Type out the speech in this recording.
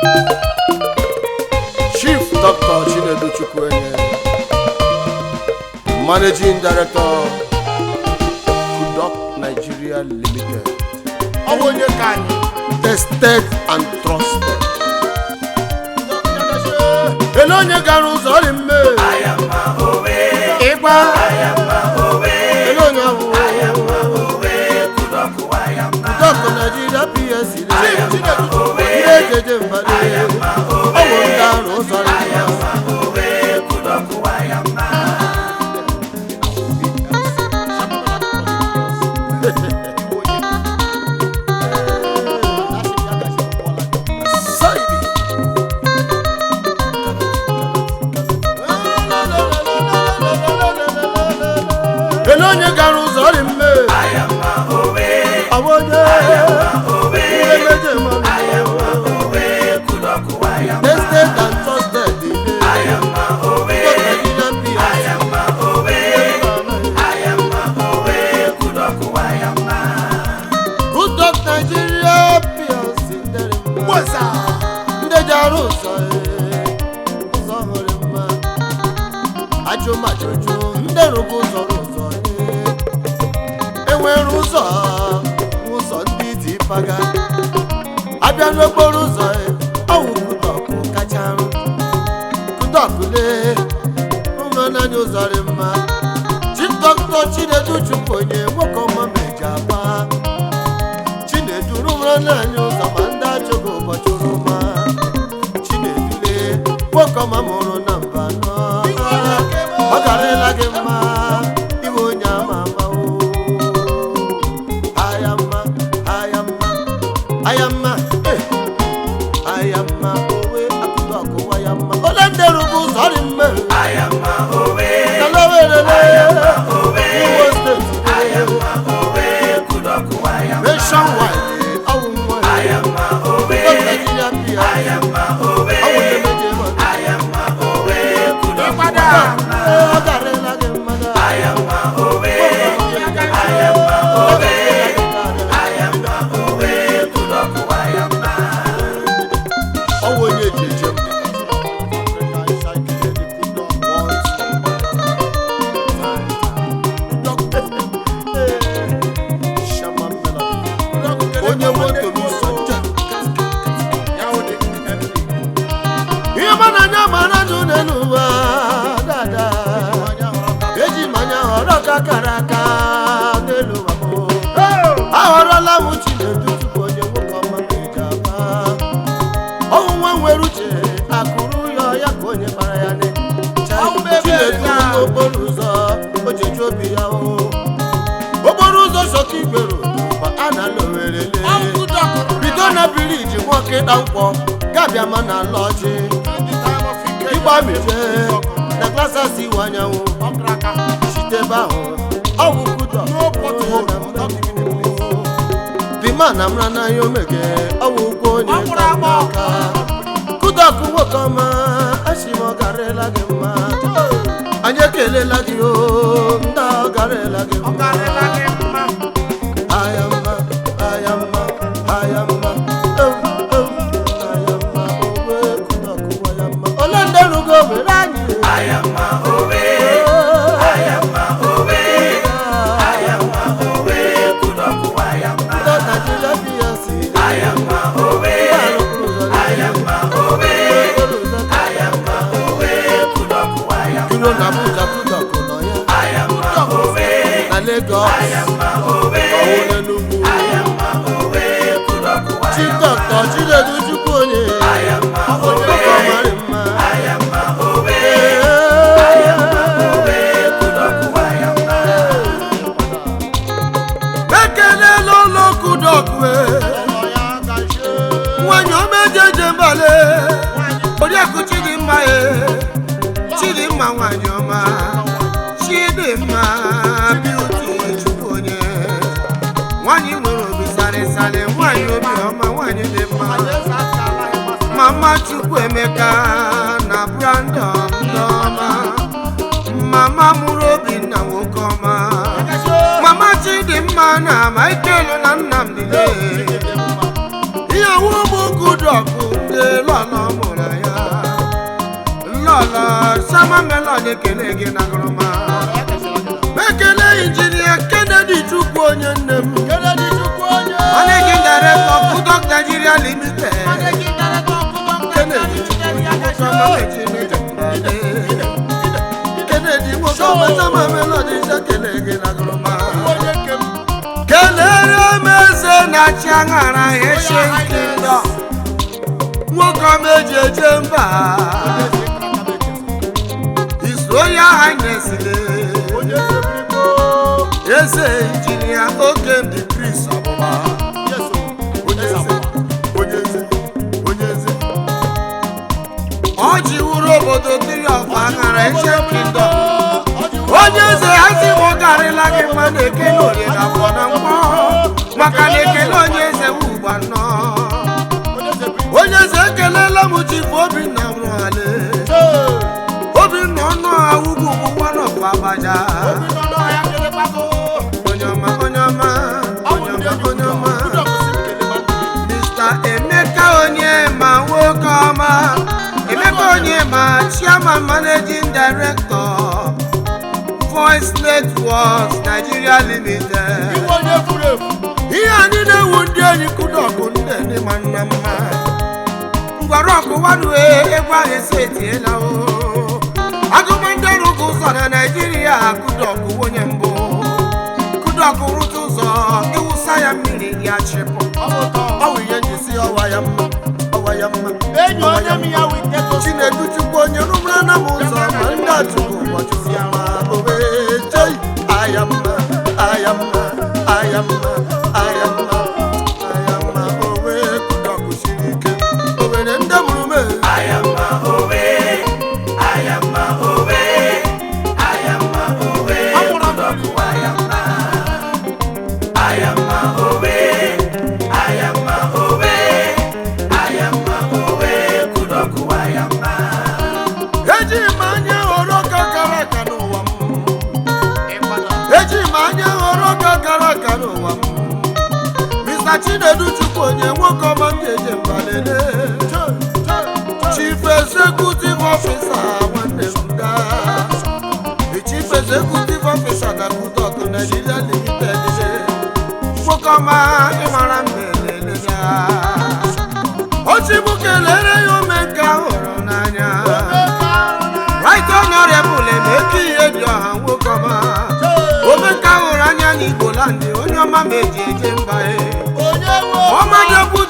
chief dr chinedu chukwuenye managing director kudok nigeria limited ọ bụ onye ka anyị tested and trusted ele onye gara ụzọ ọrị mme ịgba ele onye ahụ kudok nigeria psc ihe ejeje mbadụ ọ bụ ndị arụ ụzọ ọrị mma Saidi. ele onye gara ụzọ ọrị mme ọ bụ onye ihe meje mmanụ tested and trusted Nigerian PRC. Good Dog Nigeria PLC dere mma. Mgbosa. ndị ji arụ ụzọ ee, ụzọ hụrụ mma ajụmajụjụ ndị rụbụ ụzọ rụ ụzọ ee. enwere ụzọ ụzọ ndị dị paga abịa n'okporo ụzọ ee, ọwụ kudọkụ kacha arụ kudọkụ lee ụmụnanya ụzọ dị mma chief dọkịta chinedu chukwu onye nwoke ọma meji aba chinedu rụrụ n'anya ụzọ ma ndị achọghị ụbọchị oroma chinedule nwoke ọma mụrụ na mba nọ ọ garịla gị mma iwe onye ama ama o aya mma aya mma aya mma eh. aya mma owe akụkọ ọkụwa ya mma ole ndị rụbụ ụzọ dị mme nalawerele Imo steeti nationwide ọwụ nwa Nigeria PR ọwụ ndị meje mmadụ ịkwada ọ garịla gị mmadụ ọwụ onye eji eje onye moto n'ụzọ njem ya wụ dị MD. ihe mana anya mara jụ n'elu ụwa dada Onye hụrụ ọka. eji manya họrọ ka kara aka n'elu ụwa m Oh! ahọrọla m chinedu tupu onye nwoke ọma m eji aba ọnwụ nwa nwere uche akụrụ ya ya ka onye mara ya ne Ọnwụ m ebe chinedu ya. n'okporo ụzọ o jeju obi ya o okporo ụzọ sọka igbero ma a na-alụ werele Ọgwụ dọkụrụ bido na biriji nwoke ịda nkwọ gabịa ma na ala ọjị Ndị time of Ike ịgba ya mije dọkụrụ. na klasas iwe anyanwụ Ọkụrụ aka. site ebe ahụ ọwụ kụdọ No pothole, without giving a place. bima na mra n'anya omege ọwụ ụgwọ onye Ọ gwụrụ agba aka kụdọkụ nwoke ọma asị m ọ garịla gị mma anyị ekelela gị o ndị ọ garịla gị Ọ mma garịla gị mma. aya mma aya mma aya mma ewu ewu aya mma owe kụdọkụ wa ya mma ole ndị rụgo were anyị aya mma owe aya mma owe aya mma owe kụdọkụ wa ya mma ndị Nigeria PLC aya mma owe aya mma owe aya mma owe kụdọkụ wa ya mma kiro na Abuja kụdọkụ nọ ya aya mma owe na Lagos aya mma owe ọwụ n'Enugu aya mma owe kụdọkụ wa ya mma Chief Dr. Chinedu Chukwu onye aya mma owe ọmarị mma aya mma owe aya mma owe kụdọkụ wa ya mma ekelela ụlọ kụdọkụ Ụlọ ya gajie. nwanyị omejeje mbale oriakụ chidimma e chidimma nwanyị ọma chidimma biuti chukwu onye nwanyị nwere obi sarịsarị nwanyị obi ọma nwanyị dị mma Anyị eze aka alaghị gbasara. mama chukwu emeka na brandon ndọma mama mụrụ obinna nwoke ọma mama chidimma na michael na nnamdị lee ihe ọwụ ụmụ kudọkụ ndị lụ lọlọ mụrụ ya lọlọ sama melon ekele gị na gụrụma ekele injinia kennedy chukwu onye nne m managing director kudok nigeria limited kennedy kennedy nwoke ọma sama melon ekele gị na gụrụma kelere m eze na-achị aṅara eshe nkịndọ nwoke ọma eji eje mba His Royal Highness le eze injinia okemdi Chris ọbụba onye eze onye eze onye eze ọ jiwuru obodo tiri ọfa aṅara eshe nkịndọ onye eze hazi m garịla gị mma na ekele orie na afọ na mkpọ maka na ekele onye eze wugba nnọọ onye eze ekelela m chifu obinna nwale obinna ọnụ awugwu ụgbọnọ bụ abaja onye ọma onye ọma onye ọma onye ọma mr emeka onye ma nwoke ọma emeka onye ma chairman managing director voice networks nigeria limited ihe anyị na-ewu ndị enyi kudọkụ ndị ndị ma nna mma ngwara ọkụ wadue egwu ahụ esi etiela o agụma ndị ọrụ ụzọ ụzọ na naijiria kudọkụ onye mbụ kudọkụ rụta ụzọ ịwụsa ya mmiri ya chịpụ ọ wụ ihe njisi ọwa ya mma ọwa ya mma enyi onye m ya witeto chinedu chukwu onye rụmara na m ụzọ ma ndị achụkwu ụbọchị ya ma obe chei aya mma aya mma aya mma aya mma aya mma owe kudọkụ siri ike owere ndị mụrụ m e. eji m anya họrọ ọka gara aga n'ụwa m eji m anya họrọ ọka gara aga n'ụwa m mr chinedu chukwu onye nwoke ọma m ga-eje mbalele chief executive officer nwanne m daa the chief executive officer na kudok nigeria limited nwoke ọma ịmara mba elele ya ochibu kelere ya ome nke ahụrụ n'anya right honorable emeka ihe dị ọha nwoke ọma omeka hụrụ anya n'igbo landị onye ọma ma eji eje mba e ọma degbu